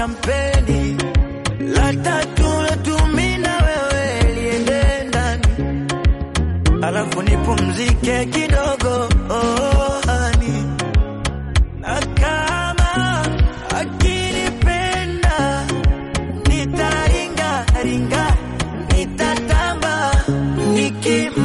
shampeni la tatu letu na wewe liende ndani, alafu nipumzike kidogo oh, hani. na kama akinipenda nitaringa ringa nitatamba nikim